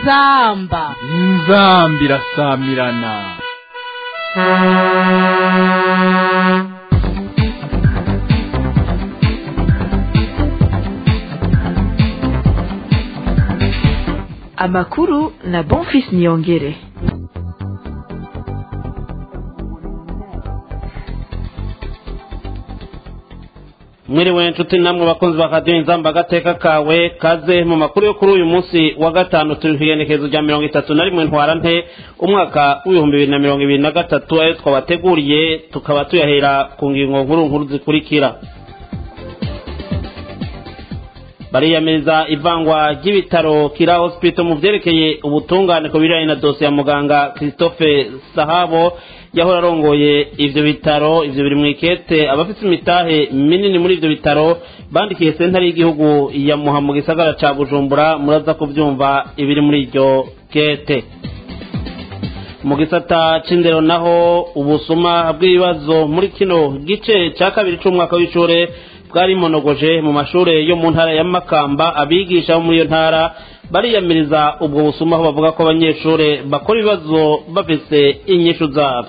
inzamba inzamba irasamirana amakuru na bonfis niyongere mwiriwe nshuti namwe bakunzi ba radiyo inzamba agateka kawe kaze mu makuru yo kuri uyu munsi wa gatanu turi ku igenekerezo rya mirongo itatu na rimwe ntwara nte umwaka w'ibihumbi bibiri na mirongo ibiri na gatatu ayo twabateguriye tukaba tuyahera ku ngingo nkuru nkuru zikurikira bariyamiriza ivangwa ry'ibitaro kira hospital mu byerekeye ubutungane ku bijyanye na dosiye ya muganga christophe sahabo yahora arongoye ivyo bitaro ivyo biri mu ikete abafite imitahe minini muri ivyo bitaro bandikiye sentare y'igihugu ya muha mu gisagara ca bujumbura muraza kuvyumva ibiri muri iryo kete mu gisata c'indero naho ubusuma bw'ibibazo muri kino gice ca kabiri c'umwaka w'ishure bwarimonogoje mu mashure yo mu ntara ya makamba abigisha bo muri iyo ntara bariyamiriza ubwo busuma aho bavuga ko abanyeshure bakora ibibazo bafise inyishu zabyo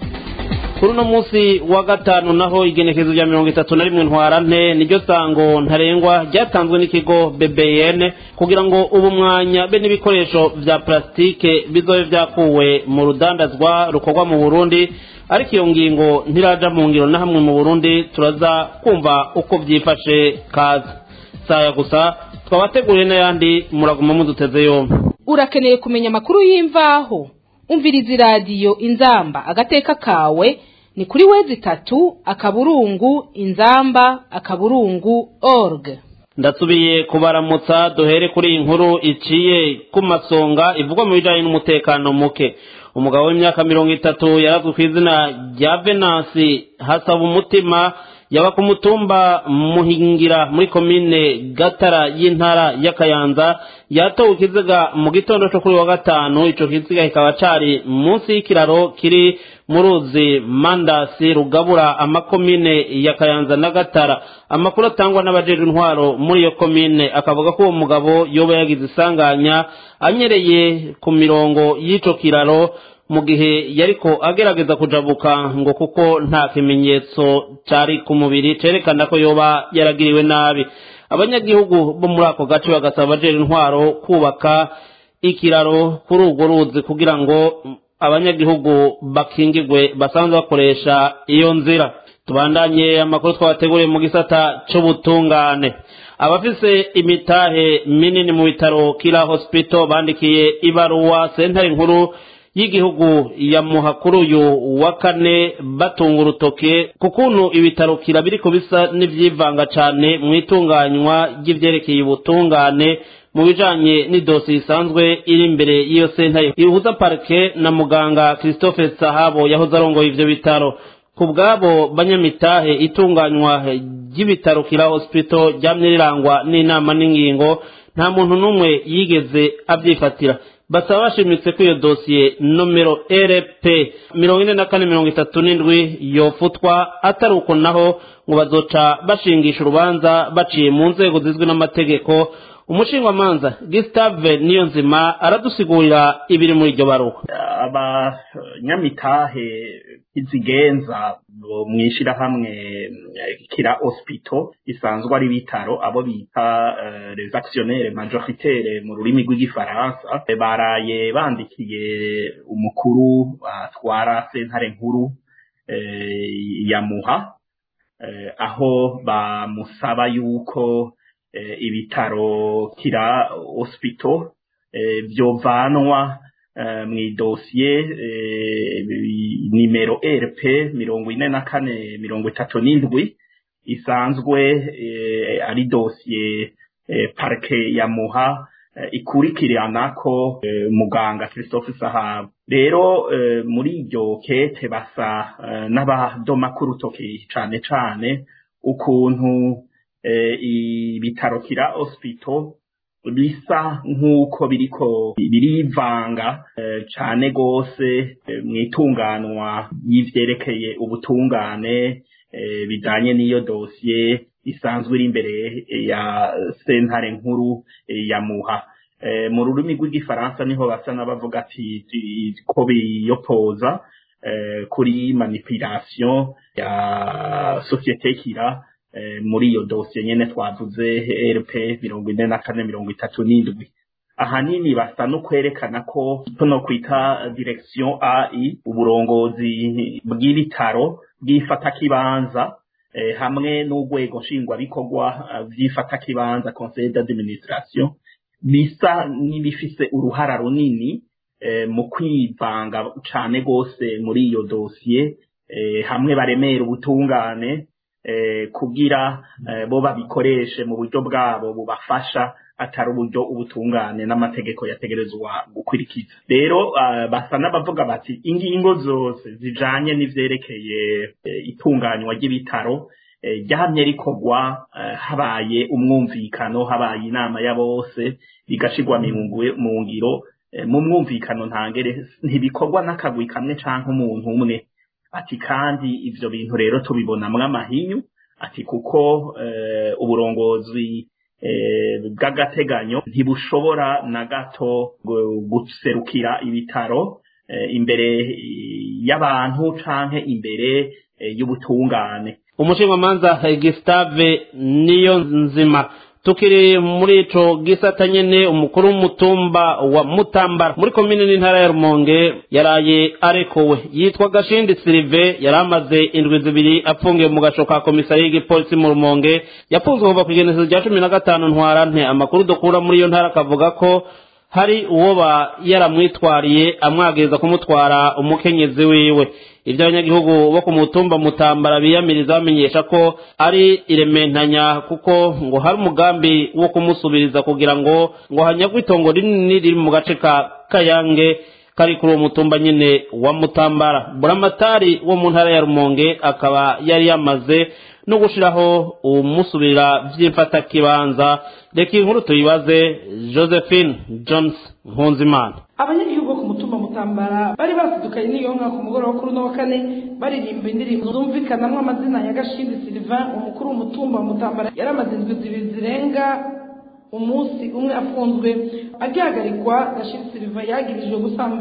kuri uno munsi wa gatanu naho igenekerezo rya mirongo itatu na rimwe ntwara nte niryo sango ntarengwa ryatanzwe n'ikigo bbn kugira ngo ubu mwanya be n'ibikoresho vya plasitike bizobe vyakuwe mu rudandazwa rukorwa mu burundi ariko iyo ngingo ntiraja mu ngiro na hamwe mu burundi turaza kumva uko vyifashe kaza saya gusa twabateguriye n'ayandi muraguma muduteze yombi urakeneye kumenya amakuru y'imvaho umviriza iradiyo inzamba agateka kawe ni kuri wezi itatu akaburungu inzamba akaburungu org ndasubiye kubaramutsa duhere kuri iyi nkuru iciye ku masonga ivugwa mu bijanye n'umutekano muke umugabo w'imyaka mirongo itatu yarazwe ku izina rya venansi hasaba umutima yaba ku mutumba muhingira muri komine gatara y'intara y'akayanza yatowe ikiziga mu gitondo cyo kuri wa gatanu ico kiziga kikaba cari munsi y'ikiraro kiri mu ruzi mandasi rugabura amakomine ya kayanza na gatara amakuru atangwa n'abajejwe intwaro muri iyo komine akavuga ko uwo mugabo yoba yagize isanganya anyereye ku mirongo y'ico kiraro mu gihe yariko agerageza kujabuka ngo kuko nta kimenyetso cari ku mubiri cerekana ko yoba yaragiriwe nabi abanyagihugu bo muri ako gace bagasaba abajejwe intwaro kubaka ikiraro kuri urwo ruzi kugira ngo abanyagihugu bakingigwe basanzwe bakoresha iyo nzira tubandanye amakuru twabateguriye mu gisata c'ubutungane abafise imitahe minini mu bitaro kila hospital bandikiye ibaruwa sentare nkuru y'igihugu ya muhakuru uyu wa kane batunga urutoke ku kuntu ibitaro kira biriko bisa n'ivyivanga cane mu itunganywa ry'ivyerekeye ubutungane mu bijanye n'idosiye isanzwe iri imbere y'iyo sentare ihuza parike na muganga christophe sahabo yahoze arongoye ivyo bitaro ku bwabo banyamitahe itunganywa ry'ibitaro kira hospital ryamye rirangwa n'inama n'ingingo nta muntu n'umwe yigeze avyifatira basaba bashimitse ko iyo dosiye nomero rp mirongo ine na kane mirongo itatu n'indwi yofutwa atari uko naho ngo bazoca bashingisha urubanza baciye mu nzego zizwi n'amategeko umushingwamanza gisitave niyo nzima aradusigurira ibiri muri iryo baruwa abanyamitahe izigenza mu ishyirahamwe kira hospital isanzwe ari bitaro abo bita les actionnaires majoritaires mu rurimi rw'igifaransa baraye bandikiye umukuru atwara sentare nkuru ya muha aho bamusaba yuko ibitaro kira hospital byovanwa mu idosiye nimero rp mirongo ine na kane mirongo itatu n'indwi isanzwe ari dosiye parike ya muha ikurikirana ko muganga christophe sahabo rero muri iryo kete basa n'abadoma k'urutoki cane cane ukuntu ibitaro kira hospital bisa nk'uko biriko birivanga cane gose mu itunganwa y'ivyerekeye ubutungane bijanye n'iyo dosiye isanzwe iri imbere ya sentare nkuru ya muha mu rurimi rw'igifaransa niho basa n'abavuga ati ko biyopoza kuri manipulation ya sosiyete kira muri iyo dosiye nyene twavuze rp mirongo ine na kane mirongo itatu n'indwi ahanini basa no kwerekana ko tuno kwita direction ai uburongozi bw'ibitaro bw'ifatakibanza eh, hamwe n'urwego nshingwabikorwa vy'ifatakibanza conseil d'administration bisa n'ibifise uruhara runini eh, mu kwivanga cane gose muri iyo dosiye eh, hamwe baremera ubutungane eh, kugira eh, bo babikoreshe mu buryo bwabo bubafasha atari uburyo ubutungane n'amategeko yategerezwa gukurikiza rero uh, basa n'abavuga bati ingingo zose zijanye n'ivyerekeye uh, itunganywa ry'ibitaro ryamye rikorwa habaye umwumvikano habaye inama ya bose bigashirwa mu ngiro mu mwumvikano ntangere ntibikorwa n'akagwi kamwe canke umuntu umwe ati kandi ivyo bintu rero tubibonamwo amahinyu ati kuko uburongozi bw'agateganyo ntibushobora na gato guserukira ibitaro imbere y'abantu canke imbere y'ubutungane umushingamanza Gustave niyo nzima tukiri muri ico gisata nyene umukuru w'umutumba wa mutambara muri komine n'intara ya rumonge yaraye arekowe yitwa gashindi silive yari amaze indwi zibiri apfungiwe mu gasho ka komisariya y'igipolisi mu rumonge yafunzwe kuva ku igenekerezo rya cumi na gatanu ntwarante amakuru dukura muri iyo ntara akavuga ko hari uwoba yaramwitwariye amwagiriza kumutwara umukenyezi wiwe ibyo abanyagihugu bo ku mutumba mutambara biyamiriza bamenyesha ko ari irementanya kuko ngo hari umugambi wo kumusubiriza kugira ngo ngo hanyagwe itongo rinini riri mu gace ka kayange kari kuri uwo mutumba nyine wa mutambara buramatari wo mu ntara ya rumonge akaba yari yamaze no gushiraho umusubira vy'imfatakibanza reka inkuru tuyibaze josephine jones nkunzimana abanyagihugu bo ku mutumba mutambara bari basidukanye n'iyo nka ku mugoroba kuri uno wa kane baririmba indirimbo zumvikanamwo amazina ya gashindi sylvain umukuru w'umutumba wa mutambara yari amaze indwi zibiri zirenga umunsi umwe afunzwe agihagarikwa gashindi sylvain yagirijwe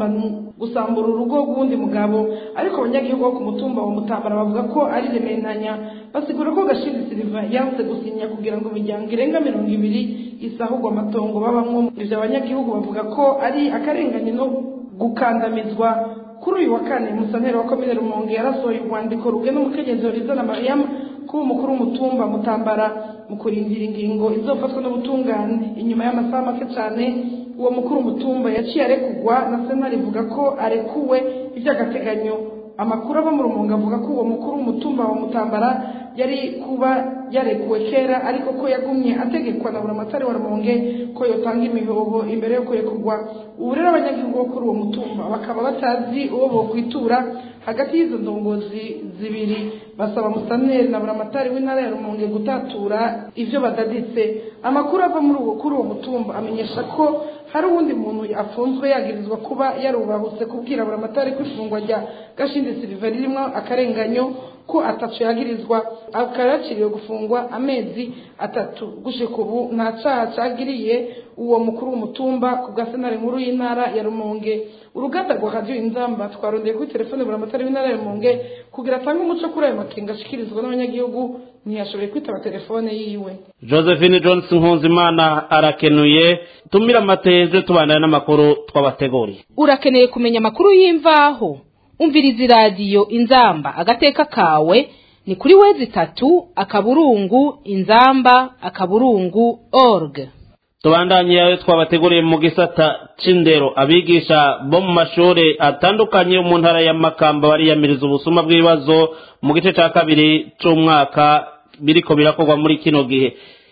gusambura urugo rw'uwundi mugabo ariko abanyagihugu bo ku mutumba wa mutambara bavuga ko ari rementanya basigura ko gashindi sylvain yanze gusinya kugira ngo imiryango irenga mirongo ibiri isahurwe amatongo babamwo ivyo abanyagihugu bavuga ko ari akarengane no gukandamizwa kuri uyu wa kane musanteri wa komine rumonge yarasohoye urwandiko rugena umukenyezi horizona mariam kuba umukuru w'umutumba mutambara mu kurindira ingingo izofatwa n'ubutungane inyuma y'amasaha make cyane uwo mukuru w'umutumba yaciye arekugwa na sena rivuga ko arekuwe iby'agateganyo amakuru ava mu rumonge avuga ko uwo mukuru w'umutumba wa mutambara yari kuba yarekuwe kera ariko ko yagumye ategekwa na buramatari wa rumonge ko yotanga imihoho imbere yo kurekurwa ubu rero abanyagihugu bo kuri uwo mutumba bakaba batazi uwo bokwitura hagati y'izo ndongozi zibiri basaba musaneri na buramatari w'intara ya rumonge gutatura ivyo badaditse amakuru ava muri uwo kuri uwo mutumba amenyesha ko hari uwundi muntu afunzwe yagirizwa kuba yarubahutse kubwira buramatari ko ifungwa rya gashindi siliva ririmwo akarenganyo ko ataco yagirizwa akaba yaciriwe gufungwa amezi atatu gushika ubu nta caha cagiriye uwo mukuru w'umutumba ku bwa senare nkuru y'intara ya rumonge uruganda rwa radiyo inzamba twarondeye kuri telefone buramatari w'intara ya rumonge kugira atange umuco kuri ayo makenga ashikirizwa n'abanyagihugu ntiyashoboye kwitaba telefone yiwe josephine jones nkunzimana arakenuye tumira amateje tubandana n'amakuru twabateguriye urakeneye kumenya amakuru y'imvaho umviriza iradiyo inzamba agateka kawe ni kuri wezi itatu akaburungu inzamba akaburungu org tubandanye ayo twabateguriye mu gisata c'indero abigisha bo mu mashuri atandukanye mu ntara ya makamba bariyamiriza ubusuma bw'ibibazo mu gice ca kabiri c'umwaka biriko birakorwa muri kino gihe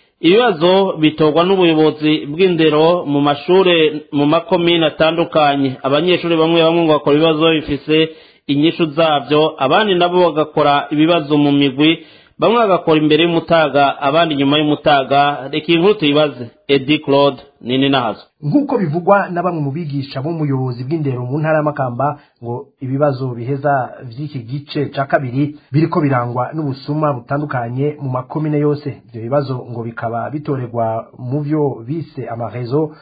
ibibazo bitorwa n'ubuyobozi bw'indero mu mashure mu makomine atandukanye abanyeshuri bamwe bamwe ngo bakora ibibazo bifise inyishu zabyo abandi nabo bagakora ibibazo mu migwi bamwe bagakora imbere y'umutaga abandi inyuma y'umutaga reka iyi nkuru tuyibaze edi claude nini nazo nk'uko bivugwa na bamwe mu bigisha b'umuyobozi bw'indero mu ntara y'amakamba ngo ibibazo biheza vy'iki gice ca kabiri biriko birangwa n'ubusuma butandukanye mu makomine yose ivyo bibazo ngo bikaba bitorerwa mu vyo bise amarezo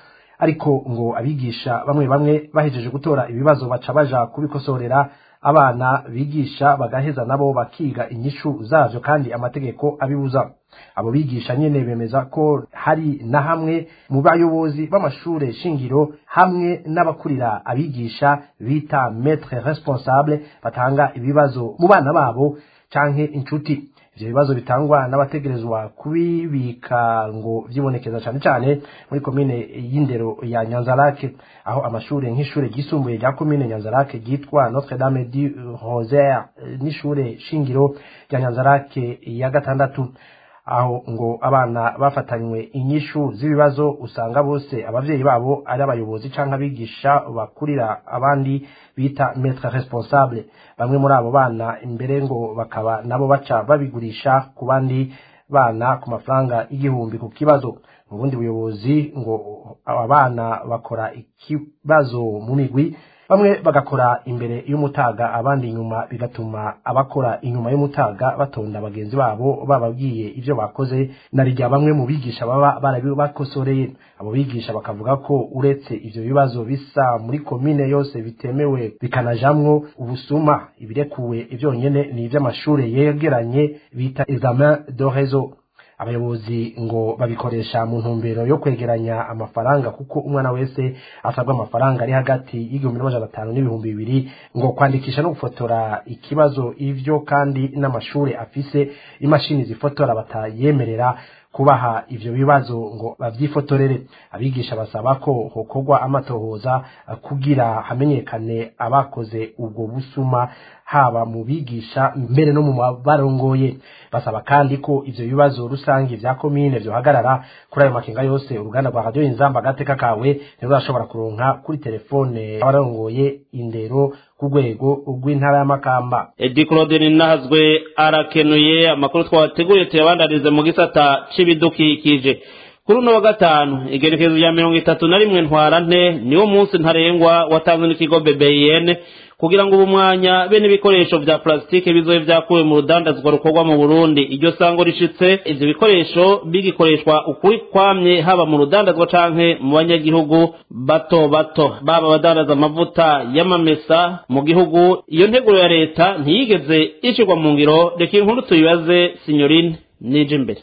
ariko ngo abigisha bamwe bamwe bahejeje gutora ibibazo baca baja kubikosorera abana bigisha bagaheza nabo bakiga inyishu zavyo kandi amategeko abibuza abo bigisha nyene bemeza ko hari na hamwe mu bayobozi b'amashure shingiro hamwe n'abakurira abigisha bita maître responsable batanga ibibazo mu bana babo canke inshuti ivyo bibazo bitangwa n'abategerezwa kubibika ngo vyibonekeza cane cane muri komine y'indero ya nyanzarake aho amashure nk'ishure ryisumbuye rya komine nyanzarake ryitwa notre dame du rosaire n'ishure shingiro rya nyanzarake ya gatandatu aho ngo abana bafatanywe inyishu z'ibibazo usanga bose abavyeyi babo ari abayobozi canke abigisha bakurira abandi bita maître responsable bamwe muri abo bana imbere ngo bakaba nabo baca babigurisha ku bandi bana ku mafaranga igihumbi ku kibazo mu bundi buyobozi ngo aba bana bakora ikibazo mu migwi bamwe bagakora imbere y'umutaga abandi inyuma bigatuma abakora inyuma y'umutaga batonda bagenzi babo bababwiye ivyo bakoze na rya bamwe mu bigisha baba barabibakosoreye abo bigisha bakavuga ko uretse ivyo bibazo bisa muri komine yose bitemewe bikanajamwo ubusuma ibirekuwe ivyonyene ni ivy'amashure yegeranye bita examen de réseau abayobozi ngo babikoresha mu ntumbero yo kwegeranya amafaranga kuko umwana wese asabwa amafaranga ari hagati y'igihumbi n'amajana atanu n'ibihumbi bibiri ngo kwandikisha no gufotora ikibazo ivyo kandi n'amashure afise imashini zifotora batayemerera kubaha ivyo bibazo ngo bavyifotorere abigisha basaba ko hokorwa amatohoza kugira hamenyekane abakoze ubwo busuma haba mu bigisha mbere no mu barongoye basaba kandi ko ivyo bibazo rusange vya komine vyohagarara kuri ayo makenga yose uruganda rwa radio inzamba agateka kawe ntizashobora kuronka kuri telefone abarongoye indero ku rwego rw'intara y'amakamba edi claude nahazwe arakenuye amakuru twateguye tuyabandanize mu gisata c'ibidukikije kuri uno wa gatanu igerekezo rya mirongo itatu na rimwe ntwarante niwo munsi ntarengwa watanzwe n'ikigo bbn kugira ngo ubu mwanya bene ibikoresho vya plasitike bizobe vyakuwe mu rudandazwa rukorwa mu burundi iryo sango rishitse ivyo bikoresho bigikoreshwa ukuri kwamye haba mu rudandazwa canke mu banyagihugu bato bato baba badandaza amavuta y'amamesa mu gihugu iyo nteguro ya leta ntiyigeze ishirwa mu ngiro reka inkuru tuyibaze sinyorine nije imbere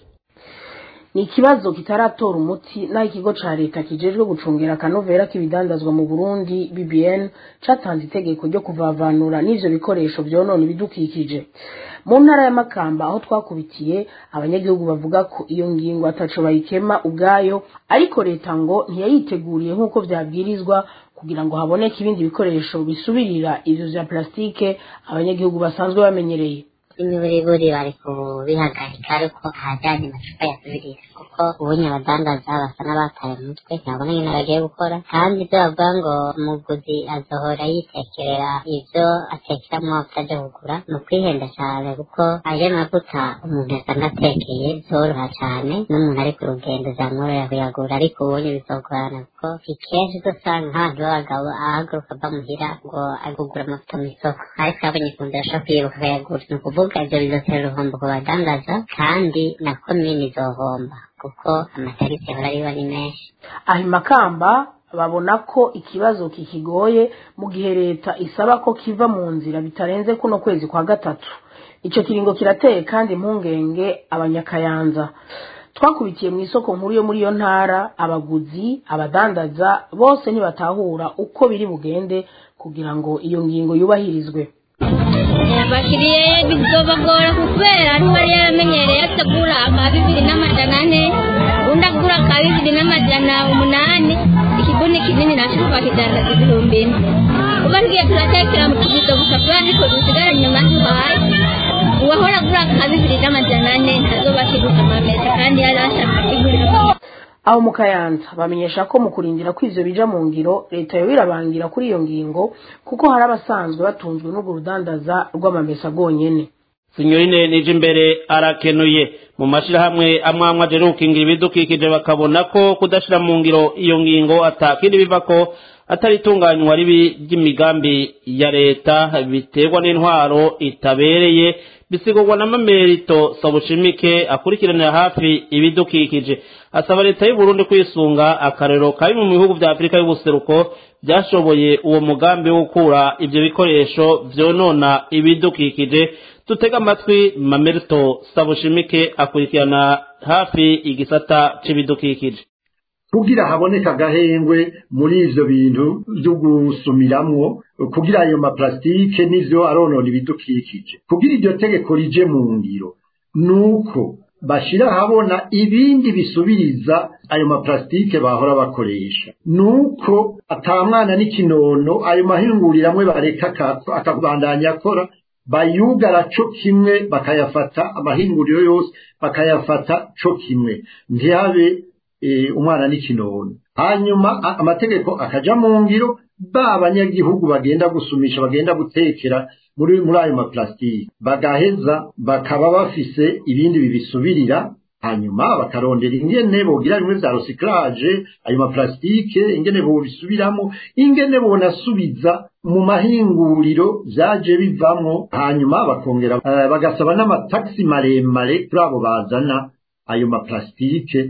ni ikibazo kitaratora umuti naho ikigo ca leta kijejwe gucungera akanovera k'ibidandazwa mu burundi bbn catanze itegeko ryo kuvavanura n'ivyo bikoresho vyonona ibidukikije mu ntara ya makamba aho twakubitiye abanyagihugu bavuga ko iyo ngingo ataco bayikema ubwayo ariko leta ngo ntiyayiteguriye nk'uko vyabwirizwa kugira ngo haboneke ibindi bikoresho bisubirira ivyo vya plastike abanyagihugu basanzwe bamenyereye imiburiburi bari kubihagarika ariko ahajyanye amacupa yasubirira kuko ubunye abadandaza basa n'abataye umutwe ntabona nyine bagiye gukora kandi ibyo bavuga ngo umuguzi azohora yitekerera ibyo atekeramo atajya kugura ni ukwihenda cyane kuko ayo mavuta umuntu yasanga atekeye byoroha cyane n'umuntu ari ku rugendo byamworohera kuyagura ariko ubunye bizogorana kuko ikenshi uzasanga nk'abantu b'abagabo ahaguruka ava muhira ngo agugura amavuta mu isoko ariko yabonye ku nzira ashobora kuyibuka akayagura ni ukuvuga ibyo bizotera uruhombo ku badandaza kandi na komini izohomba kuko amatariki ahora ariho ni menshi aho imakamba babona ko ikibazo kikigoye mu gihe leta isaba ko kiva mu nzira bitarenze kuno kwezi kwa gatatu icyo kiringo kirateye kandi impungenge abanyakayanza twakubitiye mu isoko nkuru yo muri iyo ntara abaguzi abadandaza bose ntibatahura uko biri bugende kugira ngo iyo ngingo yubahirizwe abakiriya bizobagora kubera ntibari yaramenyereye atagura aka bibiri n'amajana ane undi agura aka bibiri n'amajana umunani ikibuni kinini nacyo bakidandaza ibihumbi ine kuba tugiye turatekera mu tubido gusa kubera ariko dusigara inyuma duhaye uwahora agura aka bibiri n'amajana ane ntazoba akiguza amamesa kandi yari ashaka kigurira aho mu kayanza bamenyesha ko mu kurindira ko ivyo bija mu ngiro leta yo irabangira kuri iyo ngingo kuko hari abasanzwe batunzwe n'urwo rudandaza rw'amamesa rwonyene sinyorine nije imbere arakenuye mu mashirahamwe amwe amwe ajeruka ingira ibidukikije bakabona ko kudashira mu ngiro iyo ngingo atakindi bivako atari itunganywa ribi ry'imigambi ya leta biterwa n'intwaro itabereye bisigurwa na mamerito sabushimike akurikiranira hafi ibidukikije asaba leta y'u Burundi kwisunga akarero kari mu bihugu vya Afurika y'ubuseruko byashoboye uwo mugambi wo gukura ivyo bikoresho vyonona ibidukikije dutega amatwi mamerito sabushimike akurikirana hafi igisata c'ibidukikije kugira haboneka agahengwe muri ivyo bintu vyo gusumiramwo kugira ayo maplastike n'ivyo aronona ibidukikije kugira iryo tegeko rije mu ngiro nuko bashira habona ibindi bisubiriza ayo maplastike bahora bakoresha nuko atamwana n'ikinono ayo mahinguriro amwe bareka akabandanya akora bayugara co kimwe bakayafata amahinguriro yose bakayafata co kimwe ntihabe umwana n'ikinono hanyuma amategeko akaja mu ngiro ba abanyagihugu bagenda gusumisha bagenda gutekera muri muri ayo maplastike bagaheza bakaba bafise ibindi bibisubirira hanyuma bakarondera ingene bogira bimwe vya recyclage ayo maplastike ingene bobisubiramo ingene bonasubiza mu mahinguriro vyaje bivamwo hanyuma bakongera uh, bagasaba n'amataxi maremare kuri abo bazana ayo maplastike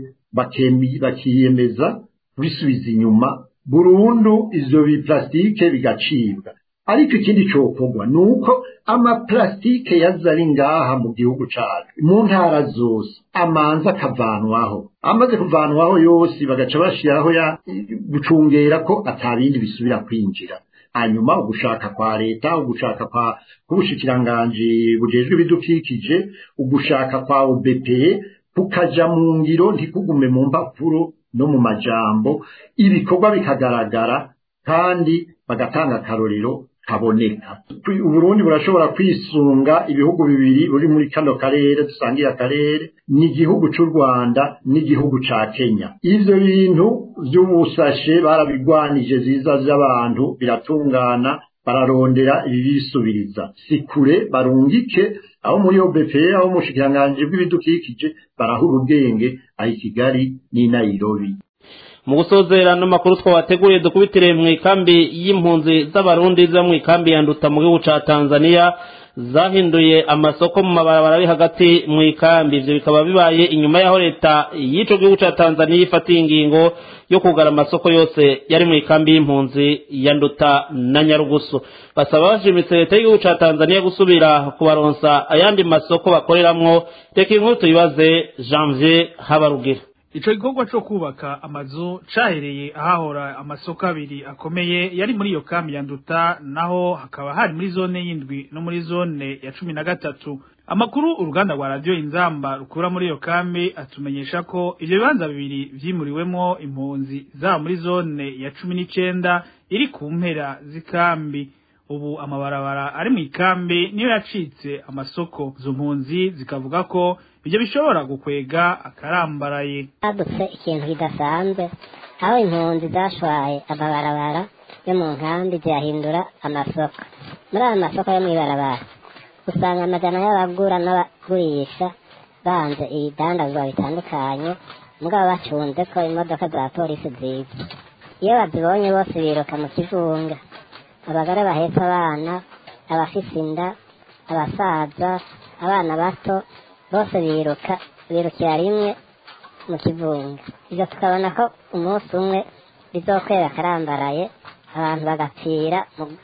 bakiyemeza kubisubiza inyuma burundu ivyo biplastike bigacibwa ariko ikindi cokorwa ni uko amaplastike yaza ari ngaha mu gihugu cacu mu ntara zose amanza akavanwaho amaze kuvanwaho yose bagaca bashiraho ya gucungera ko atabindi bisubira kwinjira hanyuma ugushaka kwa leta ugushaka kwa kubushikiranganji bujejwe ibidukikije ugushaka kwa OBPE kukaja mu ngiro ntikugume mu mpapuro no mu majambo ibikorwa bikagaragara kandi bagatanga akarorero kaboneka uburundi burashobora kwisunga ibihugu bibiri buri muri kano karere dusangiye akarere n'igihugu c'u rwanda n'igihugu ca kenya ivyo bintu vy'ubusashe barabigwanije ziza vy'abantu biratungana bararondera ibibisubiriza si kure barungike aho muri OBP aho mushikiranganji bw'ibidukikije barahura ubwenge aho Kigali n'i Nairobi mu gusozera n'amakuru twabateguriye dukubitire mu ikambi y'impunzi z'abarundi zo mu ikambi ya nduta mu gihugu ca Tanzania zahinduye amasoko mu mabarabara ari hagati mu ikambi ivyo bikaba bibaye inyuma y'aho leta y'ico gihugu ca Tanzania ifatiye ingingo yo kugara amasoko yose yari mu ikambi y'impunzi ya nduta na nyarugusu basaba bashimitse leta y'igihugu ca Tanzania gusubira kubaronsa ayandi masoko bakoreramwo reka inkuru tuyibaze Janvier Habarugira ico gikorwa co kubaka amazu cahereye ahahora amasoko abiri akomeye yari muri iyo kambi ya nduta naho hakaba hari muri zone y'indwi no muri zone ya cumi na gatatu amakuru uruganda rwa radiyo inzamba rukura muri iyo kambi atumenyesha ko ivyo bibanza bibiri vyimuriwemwo impunzi zaba muri zone ya cumi n'icenda iri ku mpera z'ikambi ubu amabarabara ari mu ikambi niyo yacitse amasoko izo mpunzi zikavuga ko ibyo bishobora gukwega akarambaraye hadutse ikintu kidasanzwe aho impunzi zashwaye amabarabara yo mu nkambi ziyahindura amasoko muri ayo masoko yo mw'ibarabara usanga amajana y'abagura n'abagurisha banze ibidandazwa bitandukanye mugabo bacunze ko imodoka za polisi ziza iyo bazibonye bose biruka mu kivunga abagore bahetse abana abafise inda abasaza abana bato bose biruka birukira rimwe mu kivunga ibyo tukabona ko umunsi umwe bizokwera akarambaraye abantu bagapfira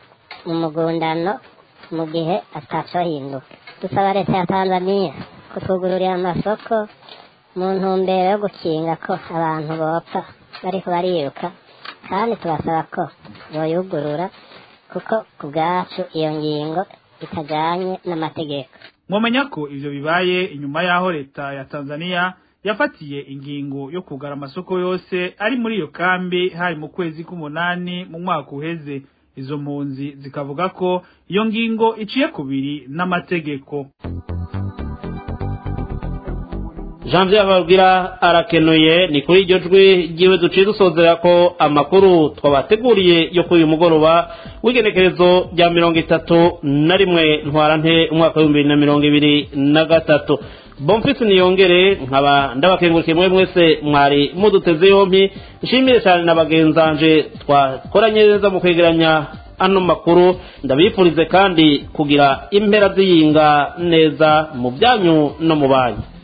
mu mugundano mu gihe atacohinduka dusaba leta ya tanzaniya kutwugururira amasoko mu ntumbero yo gukinga ko abantu bopfa bariko bariruka kandi tubasaba ko boyugurura kuko ku bwacu iyo ngingo itajanye n'amategeko mwomenya ko ivyo bibaye inyuma y'aho leta ya tanzaniya yafatiye ingingo yo kugara amasoko yose ari muri iyo kambi hari mu kwezi k'umunani mu mwaka uheze izo mpunzi zikavuga ko iyo ngingo iciye kubiri n'amategeko janvier babwira arakenuye ni kuri iryo jwi ryiwe duciye dusozera ko amakuru twabateguriye yo kuri uyu mugoroba w'igenekerezo rya mirongo itatu na rimwe ntwarante umwaka w'ibihumbi bibiri na mirongo ibiri na gatatu bomfisi niyongere nkaba ndabakengurikiye mwe mwese mwari muduteze yompi nshimire cyane na bagenzanje twakoranye neza mu kwegeranya ano makuru ndabifurize kandi kugira impera ziyinga neza mu byanyu no mu banyu